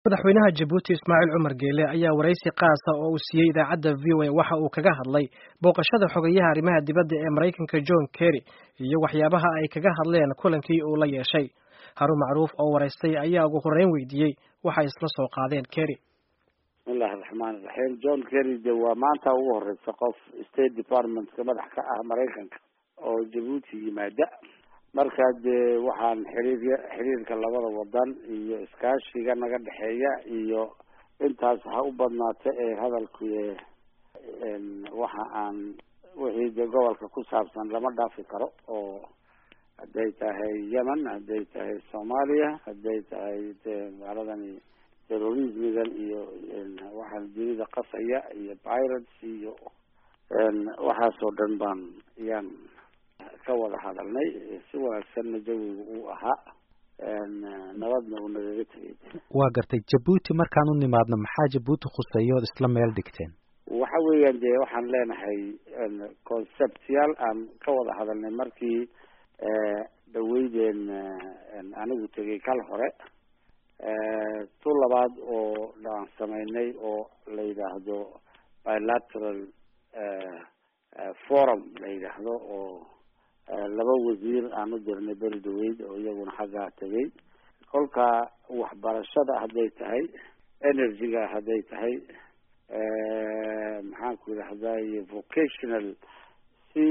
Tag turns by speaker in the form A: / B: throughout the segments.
A: madaxweynaha jabuuti ismaaciil cumar geele ayaa waraysi qaasa oo uu siiyey idaacadda v o a waxa uu kaga hadlay booqashada xogayaha arrimaha dibadda ee maraykanka john kerry iyo waxyaabaha ay kaga hadleen kulankii uu la yeeshay harun macruuf oo waraystay ayaa ugu horreyn weydiiyey waxay isla soo qaadeen kerry
B: bismillahi raxmaan iraxiim john kerry de waa maanta ugu horeysa qof state departmentka madax ka ah maraykanka oo jabuuti yimaada marka dee waxaan xiriir xiriirka labada wadan iyo iskaashiga naga dhexeeya iyo intaas ha u badnaata ee hadalku waxa aan wixii dee gobolka ku saabsan lama dhaafi karo oo hadday tahay yemen hadday tahay soomaaliya hadday tahay de maaladani terrorismigan iyo waxaan dunida qasaya iyo pirates iyo waxaasoo dhan baan yaan ka wada hadalnay si wanaagsanna jawiga uu ahaa nabadna uu nagaga tegay
C: waa gartay jabuuti markaan u nimaadno maxaa jabuuti khuseeya ood isla meel dhigteen
B: waxa weeyaan dee waxaan leenahay conceptyaal aan ka wada hadalnay markii dhaweydeen anigu tegay kal hore tu labaad oo aan sameynay oo la yidhaahdo bilateral forum la yidhaahdo oo laba wasiir aan u dirnay beri dhaweyd oo iyaguna xaggaa tegay kolka waxbarashada hadday tahay energy-ga hadday tahay maxaan ku yidhahday vocational si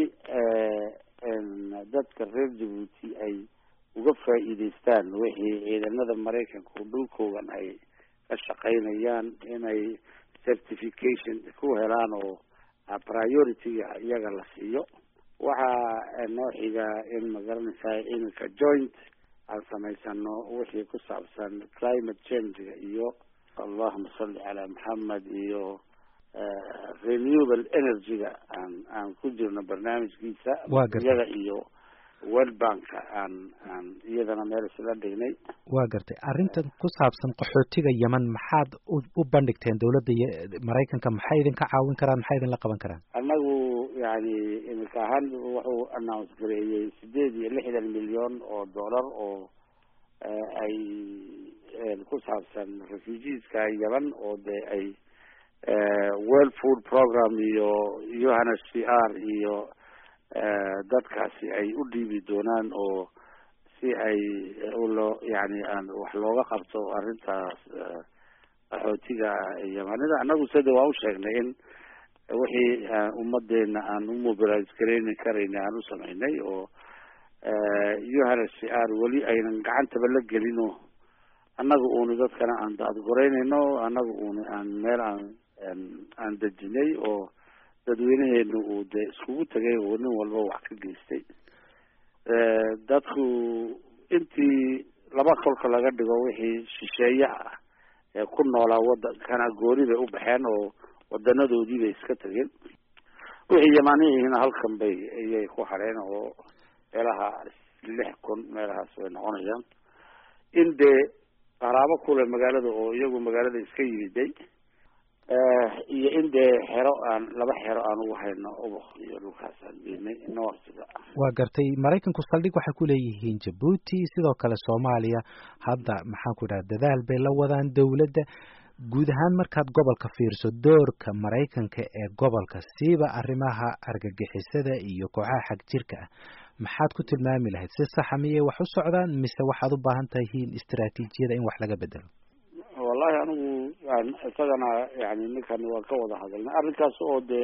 B: dadka reer jabuuti ay uga faa'iideystaan wixii ciidamada maraykanka oo dhulkoogan ay ka shaqaynayaan inay certification ku helaan oo priority-ga iyaga la siiyo waxaa noo xiga in magaranaysaa iminka joint aan samaysano wixii ku saabsan climate change-ga iyo allahuma salli calaa maxamed iyo renewable energy-ga aan aan ku jirno barnaamijkiisa iyaga iyo world banka aan aan iyadana meel isla dhignay
C: waa gartay arrintan ku saabsan qaxootiga yemen maxaad u bandhigteen dawladda maraykanka maxay idinka caawin karaan maxay idinla qaban karaan
B: annagu yani imika ahaan wuxuu announce gareeyey sideed iyo lixdan milyan oo dollar oo ay ku saabsan refugeeska yemen oo dee ay world food program iyo yohana c r iyo dadkaasi ay u dhiibi doonaan oo si ay loo yani aan wax looga qabto arrintaas qaxootiga yemanida annagu sida waa u sheegnay in wixii ummadeena aan u mobilize gareyni karayna aan u sameynay oo yohana c r weli aynan gacantaba la gelin oo annaga uuni dadkana aan daadgoreynayno annaga uuni aan meel aan aan dejinay oo dadweynaheenu uu dee iskugu tegay oo nin walba wax ka geystay dadku intii laba kolka laga dhigo wixii shisheeye ah ee ku noolaa wadankana gooni bay u baxeen oo wadanadoodii bay iska tegeen wixii yamaaniyihiina halkan bay ayay ku hareen oo meelaha lix kun meelahaas way noqonayaan in dee qaraabo kule magaalada oo iyagu magaalada iska yimiday iyo in dee xero aan laba xero aan ugu hayno ubuk iyo dhulkaas aan geynay noorsiga
C: waa gartay maraykanku saldhig waxay ku leeyihiin jabuuti sidoo kale soomaaliya hadda maxaan ku idhaha dadaal bay la wadaan dawladda guud ahaan markaad gobolka fiirso doorka maraykanka ee gobolka siiba arrimaha argagixisada iyo kooxaha xag jirka ah maxaad ku tilmaami lahayd si saxa miyay wax u socdaan mise waxaad u baahan tahiin istaraatiijiyada in wax laga bedelo
B: wallahi anigu isagana yani ninkan waan ka wada hadalnay arrinkaas oo dee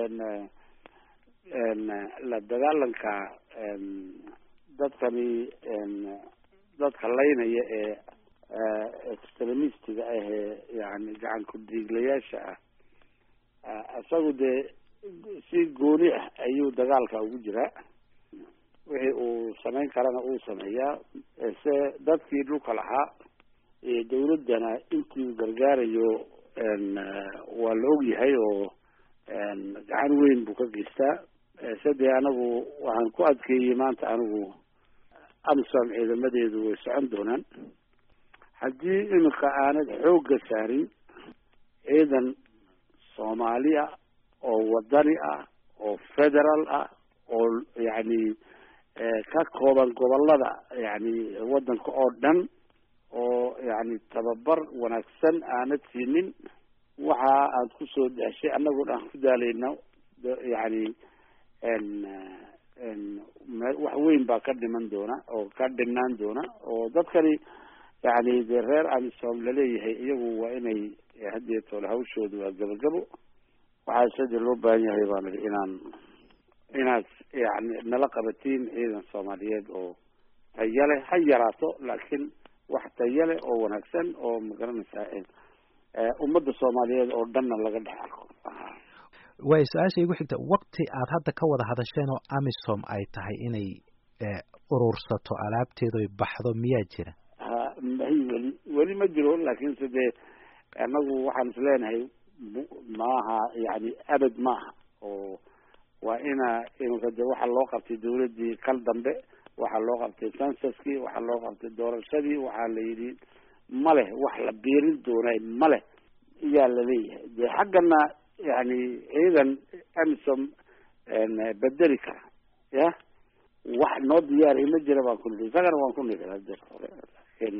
B: la dagaalanka dadkani dadka laynaya ee extremistiga ah ee yani gacan ku-diiglayaasha ah isagu dee si gooni ah ayuu dagaalka ugu jiraa wixii uu samayn karana uu sameeyaa se dadkii dhulka lahaa dawladdana intii uu gargaarayo waa la og yahay oo gacan weyn buu ka geystaa sadee anagu waxaan ku adkeeyey maanta anigu amisom ciidamadeedu way socon doonaan haddii iminka aanad xoogga saarin ciidan soomaaliya oo wadani ah oo federal ah oo yacni ka kooban gobolada yani wadanka oo dhan oo yani tababar wanaagsan aanad siinin waxa aad kusoo daashay annaguna aan ku daalayno yani wax weyn baa ka dhiman doona oo ka dhinaan doona oo dadkani yani dee reer amisom laleeyahay iyagu waa inay haddeetoole hawshooda waa gabagabo waxaa sade loo baahan yahay baan idhi inaan inaad yani nala qabatiin ciidan soomaaliyeed oo tayo leh ha yaraato laakiin wax tayo leh oo wanaagsan oo magaranaysaa ummadda soomaaliyeed oo dhanna laga dhex arko
C: way su-aasha igu xigta wakti aad hadda ka wada hadasheen oo amisom ay tahay inay urursato alaabteedu ay baxdo miyaa jira
B: ha mahi weli weli ma jiro laakiinse dee annagu waxaan is leenahay maaha yani abad maaha oo waa ina imika de waxaa loo qabtay dawladdii kal dambe waxaa loo qabtay censuskii waxaa loo qabtay doorashadii waxaa la yidhi ma leh wax la biirin doonay ma leh iyaa laleeyahay de xaggana yani ciidan amisom bedeli kara ya wax noo diyaariya ma jira baan ku nidhi isagana waan ku nidhi hadeer hore laakiin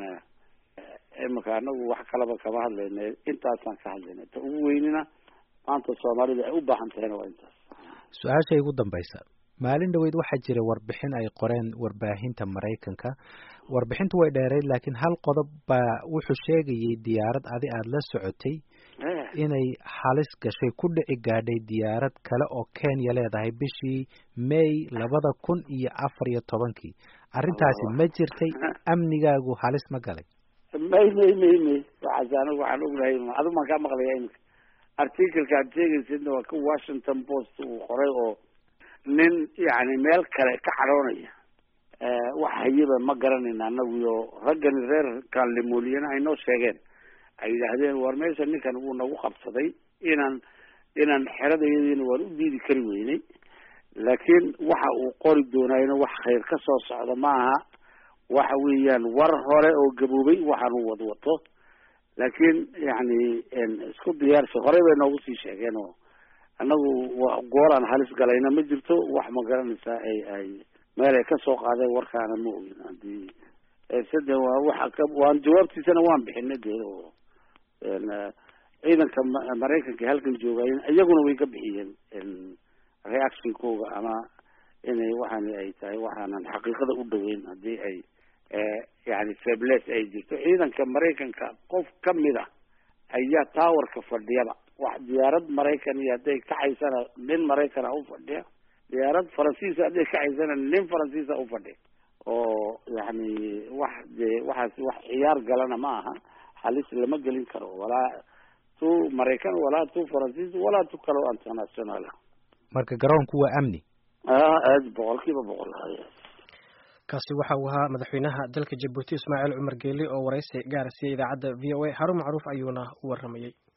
B: imika anagu wax kalaba kama hadlayna intaasaan ka hadlayna ta ugu weynina maanta soomaalida ay u baahan tahayna waa intaas
C: su-aasha igu dambaysa maalin dhaweyd waxaa jira warbixin ay qoreen warbaahinta maraykanka warbixintu way dheereyd laakiin hal qodob baa wuxuu sheegayay diyaarad adi aada la socotay inay halis gashay ku dhici gaadhay diyaarad kale oo kenya leedahay bishii may labada kun iyo afar iyo tobankii arrintaasi ma jirtay amnigaagu halis ma galay
B: may may may may waxaas anigu waxaan ognahay adigu maan kaa maqlaya imika articleka aad sheegaysidna waa ka washington post uu qoray oo nin yani meel kale ka cadhoonaya wax hayaba ma garanayna anagu iyo raggani reer kaanlemooliyana ay noo sheegeen ay yidhaahdeen war meesha ninkan wuu nagu qabsaday inaan inaan xeradayadiina waan u diidi kari weynay laakiin waxa uu qori doonayna wax khayr ka soo socda ma aha waxa weeyaan war hore oo gaboobay waxaan u wadwato laakiin yani isku diyaarsi horey bay noogu sii sheegeen oo annagu goolaan halis galayna ma jirto wax ma garanaysaa ay ay meel ay kasoo qaadeen warkaana ma ogin hadii sade waa waxa ka waan jawaabtiisana waan bixinay dee oo ciidanka maraykanka halkan joogayen iyaguna way ka bixiyeen reactionkooga ama inay waxaani ay tahay waxaanan xaqiiqada u dhaweyn hadii ay yani febles ay jirto ciidanka maraykanka qof kamid a ayaa towerka fadhiyaba wax diyaarad maraykan iyo hadday kacaysana nin maraykan a ufadhiya diyaarad faransiisa hadday kacaysana nin faransiisa ufadhiya oo yani wax dee waxaas wax ciyaar galana ma aha halis lama gelin karo walaa tu maraykan walaa tu faransiis walaa tu kalo international
C: marka garoonku waa amni
B: aad boqol kiiba boqol
A: kaasi waxa uu ahaa madaxweynaha dalka jabuuti ismaaciil cumar geeli oo waraysi gaara siiyey idaacadda v o a harun macruuf ayuuna u waramayey